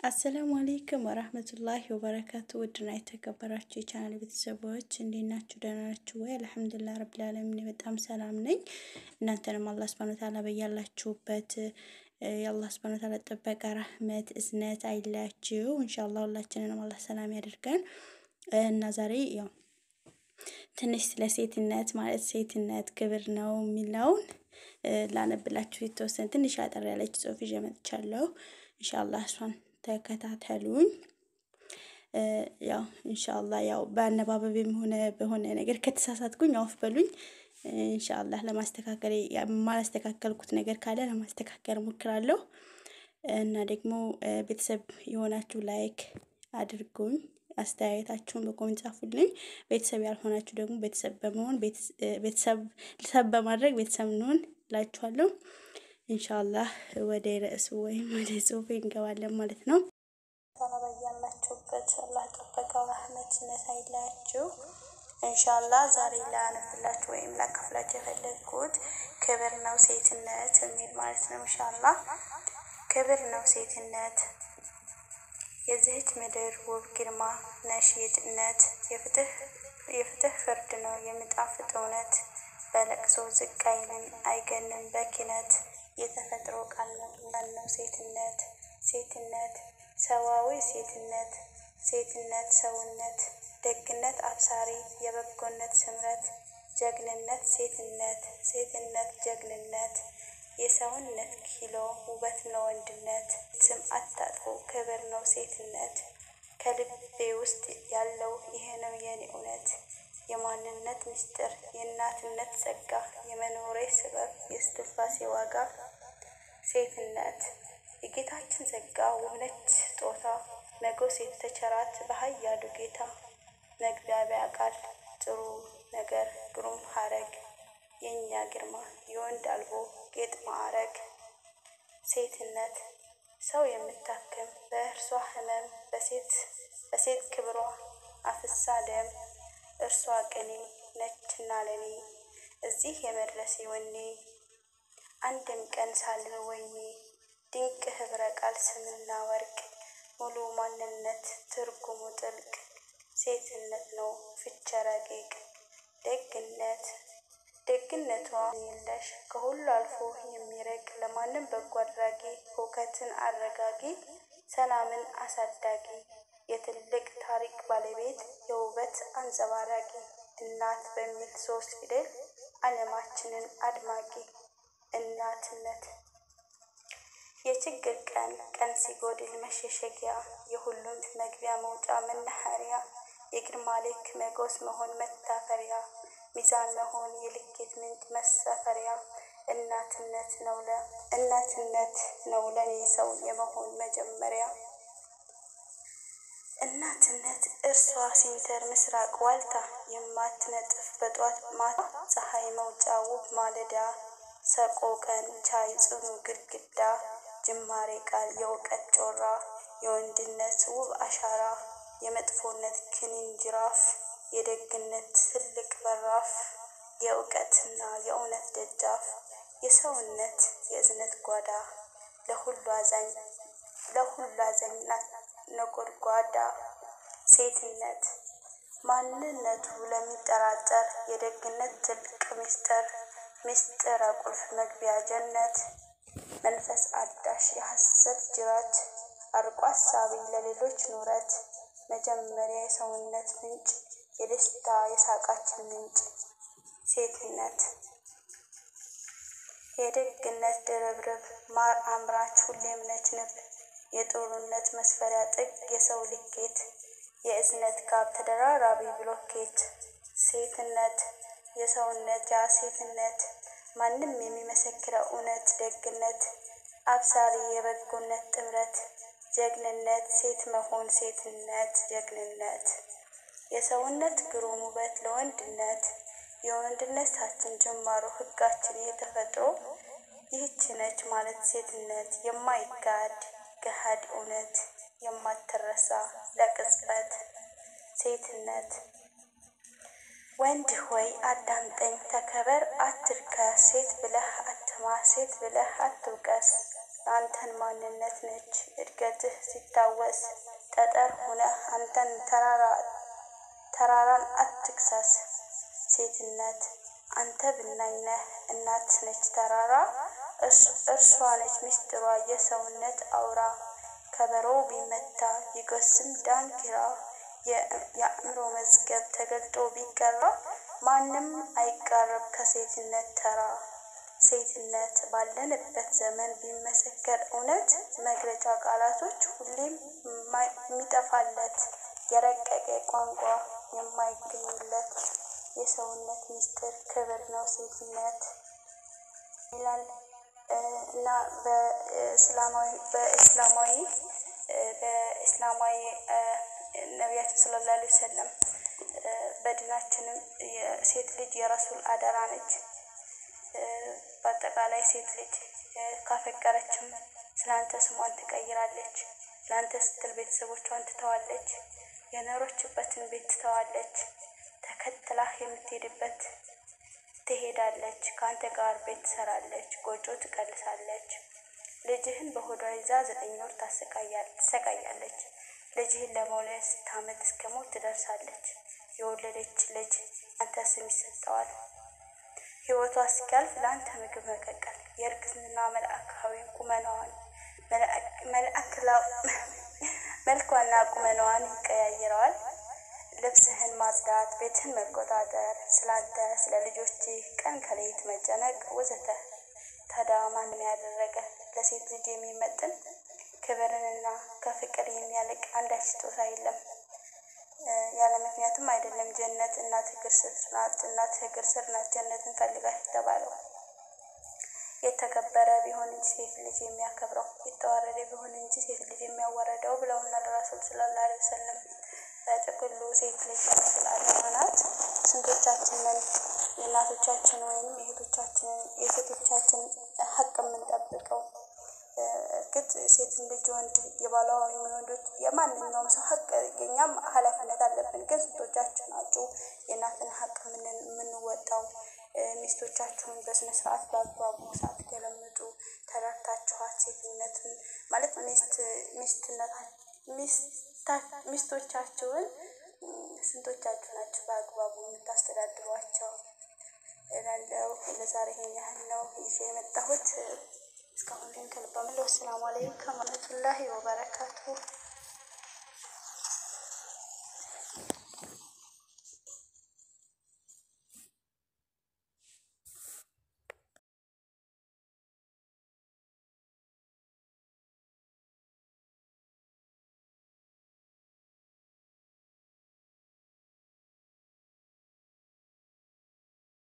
አሰላሙ አሌይኩም ወራህመቱላሂ ወበረካቱ። ውድና የተከበራችሁ የቻናል ቤተሰቦች እንዴት ናችሁ? ደህና ናችሁ ወይ? አልሐምዱሊላህ ረብል ዓለሚን በጣም ሰላም ነኝ። እናንተንም አላህ ሱብሃነሁ ወተዓላ በያላችሁበት የአላህ ሱብሃነሁ ወተዓላ ጥበቃ፣ ረህመት፣ እዝነት አይለያችሁ። ኢንሻአላህ ሁላችንንም አላህ ሰላም ያደርገን እና ዛሬ ያው ትንሽ ስለ ሴትነት ማለት ሴትነት ክብር ነው የሚለውን ላነብላችሁ የተወሰነ ትንሽ አጠር ያለች ጽሑፍ ይዤ መጥቻለሁ። ኢንሻአላህ እሷን ተከታተሉኝ። ያው ኢንሻአላህ ያው በአነባበብም ሆነ በሆነ ነገር ከተሳሳትኩኝ አውፍ በሉኝ። ኢንሻአላህ ለማስተካከል የማላስተካከልኩት ነገር ካለ ለማስተካከል እሞክራለሁ እና ደግሞ ቤተሰብ የሆናችሁ ላይክ አድርጉኝ። አስተያየታችሁን በኮሜንት ጻፉልኝ። ቤተሰብ ያልሆናችሁ ደግሞ ቤተሰብ በመሆን ቤተሰብ ሰብ በማድረግ ቤተሰብ እንሆን እላችኋለሁ። ኢንሻአላህ ወደ ርዕሱ ወይም ወደ ጽሁፌ እንገባለን ማለት ነው። በያላችሁበት አላህ ጥበቃው ረህመትነት አይለያችሁ። ኢንሻአላህ ዛሬ ላነብላችሁ ወይም ላካፍላችሁ የፈለግኩት ክብር ነው ሴትነት የሚል ማለት ነው። ኢንሻአላህ ክብር ነው ሴትነት የዚህች ምድር ውብ ግርማ ነሽድነት የፍትህ የፍትህ ፍርድ ነው የሚጣፍጥ እውነት በለቅሶ ዝቅ አይልም አይገንም በኪነት የተፈጥሮ ቃል ነው ነው ሴትነት ሴትነት ሰዋዊ ሴትነት ሴትነት ሰውነት ደግነት አብሳሪ የበጎነት ስምረት ጀግንነት ሴትነት ሴትነት ጀግንነት የሰውነት ኪሎ ውበት ነው ወንድነት ስም አታጥፎ ክብር ነው ሴትነት ከልቤ ውስጥ ያለው ይሄ ነው የኔ እውነት የማንነት ምስጢር የእናትነት ጸጋ የመኖሬ ስበብ የስትንፋሴ ዋጋ ሴትነት የጌታችን ጸጋ ውብነች ስጦታ መጎስ የተቸራት በኃያሉ ጌታ መግቢያቢያ ቃል ጥሩ ነገር ግሩም ሀረግ የእኛ ግርማ የወንድ አልቦ ጌጥ ማዕረግ ሴትነት ሰው የምታክም በእርሷ ህመም በሴት በሴት ክብሯ አፍሳ ደም እርሷ ቅኔ ነችና ለኔ እዚህ የመድረሴ ወኔ አንድም ቀን ሳልል ወይኔ ድንቅ ህብረ ቃል ስምና ወርቅ ሙሉ ማንነት ትርጉሙ ጥልቅ ሴትነት ነው ፍቸ ረቂቅ ደግነት ደግነቷ የለሽ ከሁሉ አልፎ የሚረቅ ለማንም በጎ አድራጊ ሁከትን አረጋጊ ሰላምን አሳዳጊ የትልቅ ታሪክ ባለቤት የውበት አንጸባራቂ እናት በሚል ሶስት ፊደል ዓለማችንን አድማቂ እናትነት የችግር ቀን ቀን ሲጎድል መሸሸጊያ የሁሉም መግቢያ መውጫ መናኸሪያ የግርማ ልክ መጎስ መሆን መታፈሪያ ሚዛን መሆን የልኬት ምንጭ መሰፈሪያ እናትነት ነው ለ እናትነት ነው ለኔ ሰው የመሆን መጀመሪያ እናትነት እርሷ ሲንተር ምስራቅ ዋልታ የማትነጥፍ በጧት ማታ ፀሐይ መውጫ ውብ ማለዳ ሰቆቀን ቻይ ጽኑ ግድግዳ ጅማሬ ቃል የእውቀት ጮራ የወንድነት ውብ አሻራ የመጥፎነት ክኒን ጅራፍ የደግነት ትልቅ በራፍ የእውቀትና የእውነት ደጃፍ የሰውነት የእዝነት ጓዳ ለሁሉ አዛኝ ለሁሉ አዛኝ ነጎድጓዳ ሴትነት ማንነቱ ለሚጠራጠር የደግነት ጥልቅ ምስጢር ምስጢረ ቁልፍ መግቢያ ጀነት መንፈስ አዳሽ የሐሰት ጅራት አርቆ አሳቢ ለሌሎች ኑረት መጀመሪያ የሰውነት ምንጭ የደስታ የሳቃችን ምንጭ ሴትነት የደግነት ድርብርብ ማር አምራች ሁሌም ነች ንብ የጦርነት መስፈሪያ ጥግ የሰው ልኬት የእዝነት ካብ ተደራራቢ ብሎኬት ሴትነት የሰውነት ያ ሴትነት ማንም የሚመሰክረው እውነት ደግነት አብሳሪ የበጎነት ጥምረት ጀግንነት ሴት መሆን ሴትነት ጀግንነት የሰውነት ግሩም ውበት ለወንድነት የወንድነታችን ጅማሮ ህጋችን የተፈጥሮ ይህች ነች ማለት ሴትነት የማይጋድ ገሃድ እውነት የማትረሳ ለቅጽበት ሴትነት ወንድ ሆይ አዳምጠኝ ተከበር አትርከስ ሴት ብለህ አትማ ሴት ብለህ አትውቀስ የአንተን ማንነት ነች እድገትህ ሲታወስ ጠጠር ሁነህ አንተን ተራራ ተራራን አትክሰስ ሴትነት አንተ ብናኝ ነህ እናት ነች ተራራ እርሷ ነች ሚስጥሯ የሰውነት አውራ ከበሮ ቢመታ ይጎስም ዳንኪራ የአእምሮ መዝገብ ተገልጦ ቢቀራ ማንም አይቃረብ ከሴትነት ተራ ሴትነት ባለንበት ዘመን ቢመሰከር እውነት መግለጫ ቃላቶች ሁሌም የሚጠፋለት የረቀቀ ቋንቋ የማይገኝለት የሰውነት ሚስጥር ክብር ነው ሴትነት ይላል እና በእስላማዊ በእስላማዊ በእስላማዊ ነቢያችን ሰለላሁ ዐለይሂ ወሰለም በድናችንም ሴት ልጅ የረሱል አደራ ነች። በአጠቃላይ ሴት ልጅ ካፈቀረችም ስላንተ ስሟን ትቀይራለች። ለአንተ ስትል ቤተሰቦቿን ትተዋለች። የኖረችበትን ቤት ትተዋለች። ተከትላህ የምትሄድበት ትሄዳለች። ከአንተ ጋር ቤት ትሰራለች፣ ጎጆ ትቀልሳለች። ልጅህን በሆዷ ይዛ ዘጠኝ ወር ታሰቃያለች። ልጅህን ለመውለድ ስታመት እስከ ሞት ትደርሳለች። የወለደች ልጅ አንተ ስም ይሰጠዋል። ሕይወቷ እስኪያልፍ ለአንተ ምግብ መቀቀል የእርግዝና መልአካዊ ቁመናዋን መልኳና ቁመናዋን ይቀያይረዋል። ልብስህን ማጽዳት፣ ቤትህን መቆጣጠር፣ ስላንተ ስለ ልጆችህ ቀን ከሌት መጨነቅ ወዘተ። ታዲያ ማንም ያደረገ ለሴት ልጅ የሚመጥን ክብርንና ከፍቅር የሚያልቅ አንዳች ስጦታ የለም። ያለ ምክንያትም አይደለም ጀነት እናት እግር ስር ናት። እናት እግር ስር ናት ጀነትን ፈልጋት የተባለው። የተከበረ ቢሆን እንጂ ሴት ልጅ የሚያከብረው የተዋረደ ቢሆን እንጂ ሴት ልጅ የሚያዋረደው ብለውናል ረሱል ሰለላሁ ዐለይሂ ወሰለም። በጥቅሉ ሴት ልጅ የረሱል አደራ ናት። ስንቶቻችንን የእናቶቻችን ወይም የእህቶቻችንን የሴቶቻችን ሀቅ የምንጠብቀው? እርግጥ ሴትን ልጅ ወንድ የባሏ ወይም የወንዶች የማንኛውም ሰው ሀቅ የኛም ኃላፊነት አለብን። ግን ስንቶቻችሁ ናችሁ የእናትን ሀቅ የምንወጣው? ሚስቶቻችሁን በስነ ስርዓት በአግባቡ ሳትገለምጡ ተረድታችኋት ሴትነትን ማለት ሚስት ሚስቶቻችሁን ስንቶቻችሁ ናችሁ በአግባቡ የምታስተዳድሯቸው? እላለሁ። ለዛሬ ይሄን ያህል ነው ይዤ የመጣሁት። እስካሁን ግን ከልብ አመሰግናለሁ። አሰላሙ አለይኩም ወረህመቱላሂ ወበረካቱሁ።